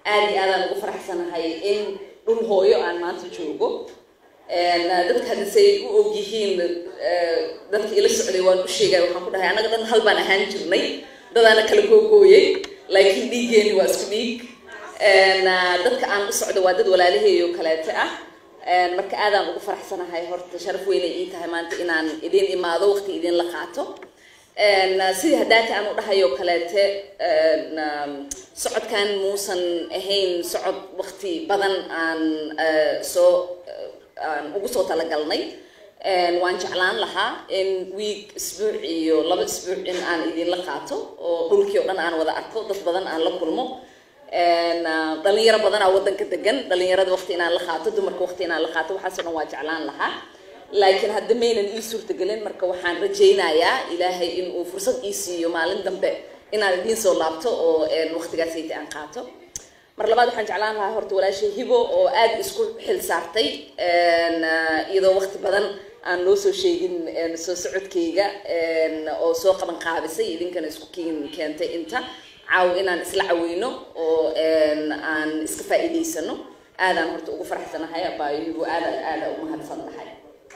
aad iyo aadaan ugu faraxsanahay in dhul hooyo aan maanta joogo dadka hadda say u og yihiin dadka ila socday waan u sheegay waxaan ku dhahay annaga dhan hal baan ahaan jirnay dadaana kala googooyay laakiin dhiiggeeni waa isku dhiig dadka aan u socdo waa dad walaalaheeyo kaleete ah marka aadaan ugu faraxsanahay horta sharaf weynay ii tahay maanta inaan idin imaado waqti idinla qaato sidii haddaata aan u dhahayo kaleete socodkan muusan ahayn socod waqti badan aan soo aan ugu soo talagalnay waan jeclaan lahaa in week isbuuc iyo laba isbuuc in aan idinla qaato oo dhulkii o dhan aan wada arko dad badan aan la kulmo dhalinyaro badanaa waddanka degan dhalinyarada waqti inaan la qaato dumarka waqti inaan la qaato waxaasoo dhan waa jeclaan lahaa laakiin hadda maynan ii suurtagelin marka waxaan rajaynayaa ilaahay in uu fursad ii siiyo maalin dambe inaan idiin soo laabto oo waqtigaasayta aan qaato mar labaad waxaan jeclaan lahaa horta walaashay hibo oo aad isku xil saartay iyadoo waqti badan aan loo soo sheegin soo socodkayga oo soo qaban qaabisay idinkana isku keentay inta caaw inaan isla caweyno oo aan iska faa'iidaysano aadaan horta ugu faraxsanahay abaayo hibo aada aada umahadsan tahay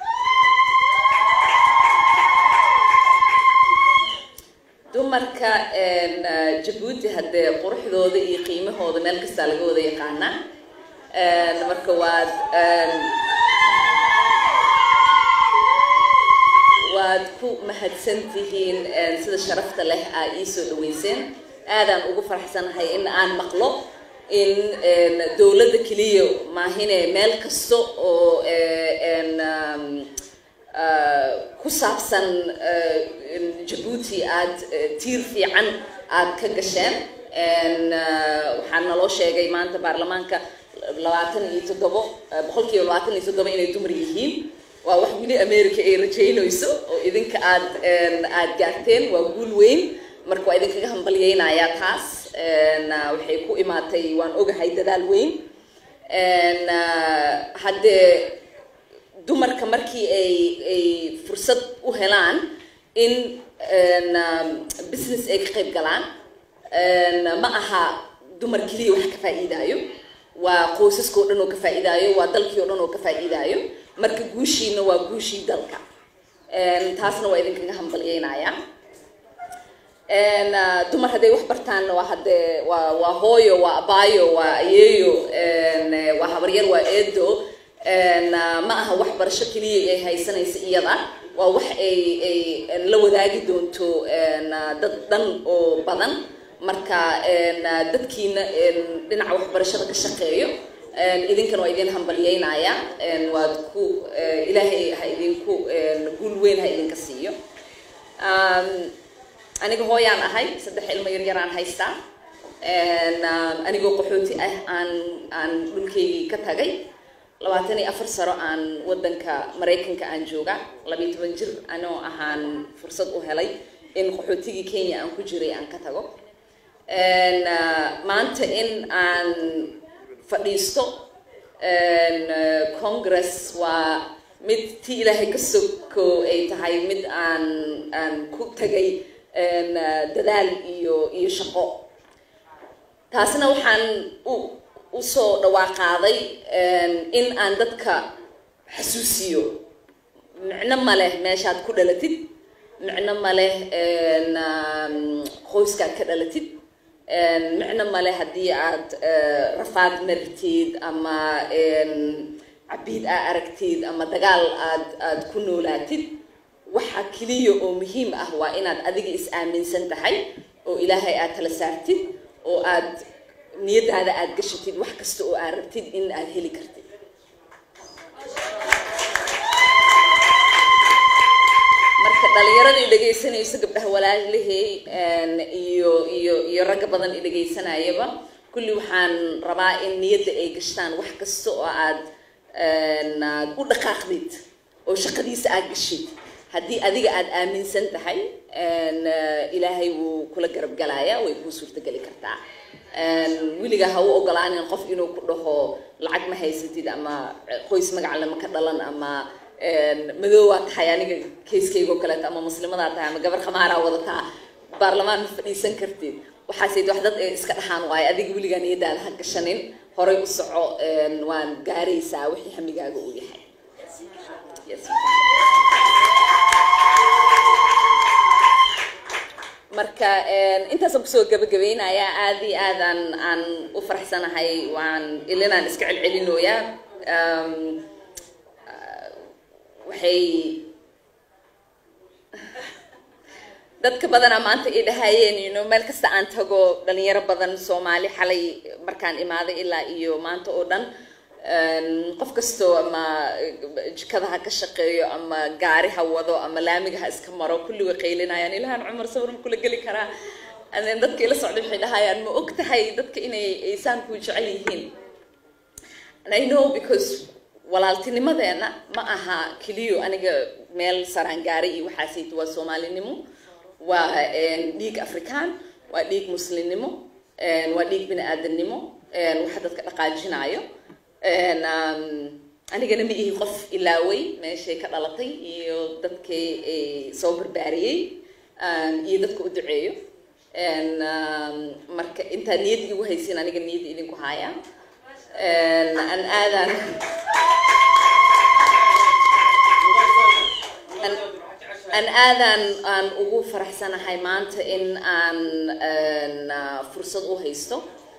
dumarka jabuuti haddee quruxdooda iyo qiimahooda meel kastaa laga wada yaqaanaa marka waad waad ku mahadsan tihiin sida sharafta leh aa iisoo dhaweyseen aadaan ugu faraxsanahay in aan maqlo in dowladda keliya maahine meel kasta oo ku saabsan jabuuti aad tiir fiican aad ka gasheen waxaa naloo sheegay maanta baarlamaanka labaatan iyo toddobo boqolkiiba labaatan iyo toddobo inay dumar yihiin waa wax weli america ay rajaynayso oo idinka aad aad gaarteen waa guul weyn marka waa idinkaga hambalyeynayaa taas waxay ku imaatay waan ogahay dadaal weyn haddee dumarka markii ay ay fursad u helaan in business ay ka qayb galaan ma aha dumar keliya wax ka faa'iidaayo waa qoysaskao dhan oo ka faa'iidaayo waa dalkii o dhan oo ka faa'iidaayo marka guushiina waa guushii dalka taasna waa idinkaga hambalyeynayaa dumar hadday wax bartaanna waa haddee waa waa hooyo waa abaayo waa ayeeyo waa habaryar waa eedo ma aha waxbarasho keliya ay haysanaysa iyada waa wax ay ay la wadaagi doonto dad dhan oo badan marka dadkiina dhinaca waxbarashada ka shaqeeyo idinkana waa idin hambalyeynayaa waad ku ilaahay ha idinku guul weyn ha idinka siiyo aniga hooyaan ahay saddex ilmo yaryaraan haystaa anigoo qaxooti ah aan aan dhulkaygii ka tagay labaatan iyo afar sano aan waddanka maraykanka aan jooga labiyo toban jir anoo ahaan fursad u helay in qaxootigii kenya aan ku jiray aan ka tago maanta in aan fadhiisto congress waa mid ti ilaahay ka soko ay tahay mid aan aan ku tagay dadaal iyo iyo shaqo taasna waxaan u usoo dhawaaqaaday in aan dadka xasuusiyo micno ma leh meeshaad ku dhalatid micno ma leh qoyskaad ka dhalatid micno ma leh haddii aad rafaad maritid ama cabiid aa aragtid ama dagaal aad aad ku noolaatid waxa keliya oo muhiim ah waa inaad adiga is aaminsan tahay oo ilaahay aad tala saartid oo aad niyadaada aad gashatid wax kasta oo aad rabtid in aad heli kartid marka dhalinyarada i dhegaysanayso gabdhaha walaalahey iyo iyo iyo ragga badan i dhegaysanayaba kulli waxaan rabaa in niyadda ay gashtaan wax kasta oo aad u dhaqaaqdid oo shaqadiisa aad gashid haddii adiga aad aaminsan tahay ilaahay wuu kula garab galayaa way kuu suurtageli kartaa weligaa ha u ogolaanin qof inuu ku dhaho lacag ma haysatid ama qoys magac lama ka dhalan ama madoowaad tahay aniga kayskaygo kaleeto ama muslimadaa tahay ama gabar khamaaraa wadataa baarlamaan ma fadhiisan kartid waxaasayt wax dad ay iska dhahaan waayo adiga weligaa niyadaada ha gashanin horay u soco waan gaaraysaa wixii hamigaaga uu yahay Yes. marka intaasaan kusoo gabagabaynayaa aad iyo aad aan aan u faraxsanahay waan ilinaan iska celcelinooyaa waxay dadka badanaa maanta ay dhahayeen you know meel kasta aan tago dhalinyaro badan soomaali xalay markaan imaaday ilaa iyo maanta oo dhan qof kastoo ama jikada ha ka shaqeeyo ama gaari ha wado ama laamiga ha iska maro kulli way qaylinayaan ilahan cumar sawir ma kula geli karaa aden dadka ila socday waxay dhahayaan ma og tahay dadka inay aysaan ku jecel yihiin and i know because walaaltinimadeena ma aha keliyo aniga meel saraan gaaray iyo waxaasayt waa soomaalinimo waa dhiig afrikaan waa dhiig muslimnimo waa dhiig bini aadamnimo waxa dadka dhaqaajinayo anigana ma ihi qof ilaaway meeshay ka dhalatay iyo dadkay soo barbaariyey iyo dadka u duceeyo marka intaa niyad igu haysin aniga niyad idinku haya an aadan an aadan aan ugu faraxsanahay maanta in aan fursad u haysto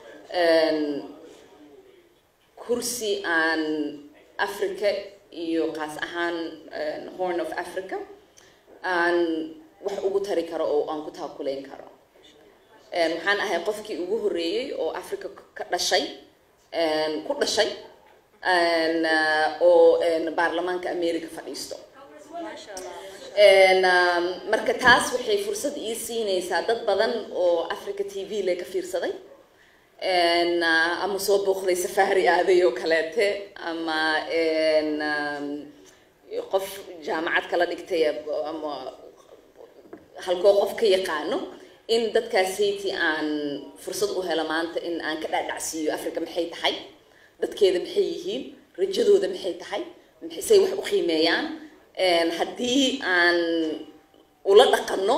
kursi aan africa iyo qaas ahaan horn of africa aan wax ugu tari karo oo aan ku taakulayn karo waxaan ahay qofkii ugu horreeyey oo africa ka dhashay ku dhashay oo baarlamaanka america fadhiisto marka taas waxay fursad ii siinaysaa dad badan oo africa t v le ka fiirsaday ama soo booqday safari aaday oo kaleete ama qof jaamacad kala dhigtay ama halkoo qof ka yaqaano in dadkaasaytii aan fursad u helo maanta in aan ka dhaadhacsiiyo africa maxay tahay dadkeeda maxay yihiin rajadooda maxay tahay say wax u qiimeeyaan haddii aan ula dhaqanno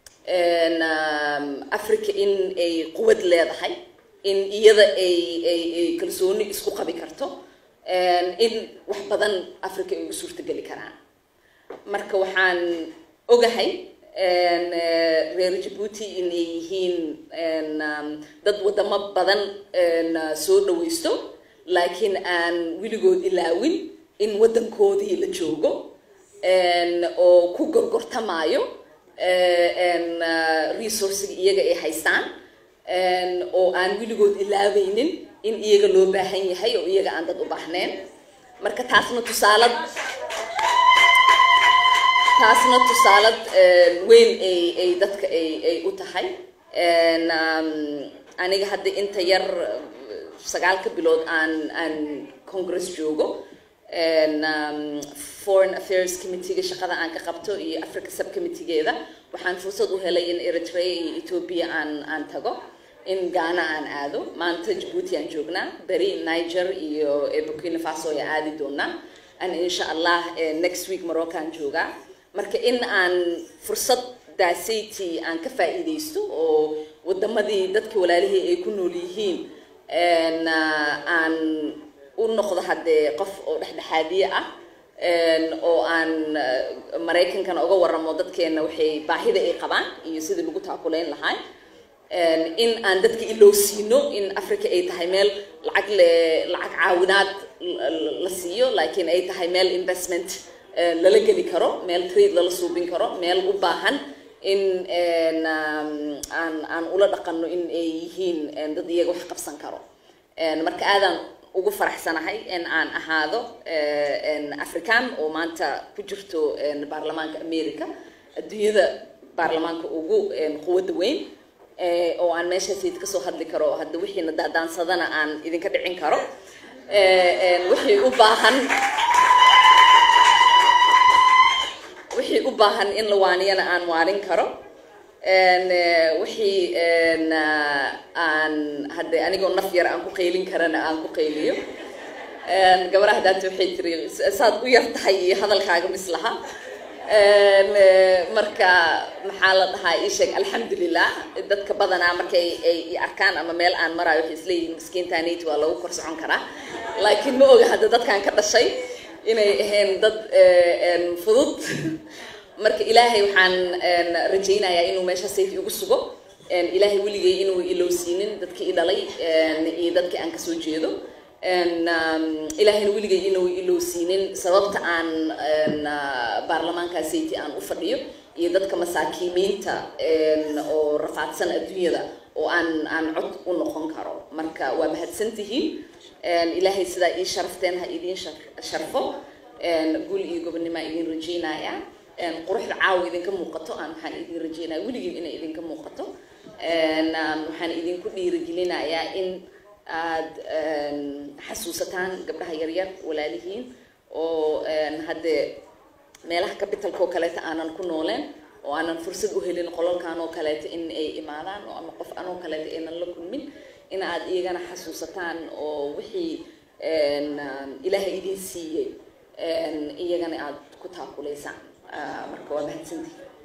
africa in ay quwad leedahay in iyada ay ay ay kalsooni isku qabi karto in wax badan africa ay u suurtageli karaan marka waxaan ogahay reer jabuuti inay yihiin dad wadamo badan soo dhawaysto laakiin aan weligood ilaawin in waddankoodii la joogo oo ku gorgortamaayo resourciga iyaga ay haystaan oo aan weligood ilaaweynin in iyaga loo baahan yahay oo iyaga aan dad u baahnayn marka taasna tusaalad taasna tusaalad weyn ay ay dadka ay ay u tahay aniga hadda inta yar sagaalka bilood aan aan congress joogo foreign affairs committeega shaqada aan ka qabto iyo africa subcommitteegeeda waxaan fursad u helay in eritrea iyo ethiopia aan aan tago in ghana aan aado maanta jabuuti aan joognaa beri niger iyo burkina faso ayaa aadi doonaa an insha allah next week morocco aan joogaa marka in aan fursaddaasaytii aan ka faa'iidaysto oo wadamadii dadka walaalihii ay ku nool yihiin aan u noqdo haddee qof oo dhexdhexaadiye ah oo aan maraykankana uga waramo dadkeena waxay baahida ay qabaan iyo sidii lagu taakulayn lahaa in aan dadka iloo siino in africa ay tahay meel lacag le lacag caawinaad la siiyo laakiin ay tahay meel investment lala geli karo meel trade lala suubin karo meel u baahan in aan aan ula dhaqano in ay yihiin dad iyaga wax qabsan karo marka aadaan ugu faraxsanahay in aan ahaado african oo maanta ku jirto baarlamaanka america adduunyada baarlamaanka ugu quwadda weyn oo aan meeshaasayid kasoo hadli karo hadda wixiina daadaansadana aan idinka dhicin karo wixii u baahan wixii u baahan in la waaniyana aan waarin karo wixii aan hadde anigoo naf yar aan ku qaylin karana aan ku qayliyo gabaraha daanta waxay tiri saad u yar tahay iyo hadalkaaga mislaha marka maxaa la dhahaa ii sheeg alxamdulilah dadka badanaa markay ay i arkaan ama meel aan maraayo waxay isleeyihiin miskiintaanayt waa lagu kor socon karaa laakiin ma oga hadda dadkan ka dhashay inay ahayn dad fudud marka ilaahay waxaan rajaynayaa inuu meesha sayt igu sugo ilaahay weligay inuu ilowsiinin dadkii i dhalay iyo dadkii aan kasoo jeedo ilaahayna weligay inuu ilowsiinin sababta aan baarlamaankaa sayti aan u fadhiyo iyo dadka masaakiimiinta oo rafaadsan adduunyada oo aan aan cod u noqon karo marka waa mahadsantihiin ilaahay sidaa ii sharafteen ha idiin sharfo guul iyo gobonnimaa idin rajaynaya quruxda caawa idinka muuqato aan waxaan idin rajaynaya weligiin inay idinka muuqato waxaan idinku dhiirigelinayaa in aad xasuusataan gabdhaha yaryar walaalihiin oo haddee meelaha capitalka oo kaleeta aanan ku nooleen oo aanan fursad u helin qolalkan oo kaleeta in ay imaadaan oo ama qof anoo kaleeta aynan la kulmin in aad iyagana xasuusataan oo wixii ilaahay idin siiyey iyagana aad ku taakulaysaan marka waa mahadsantihi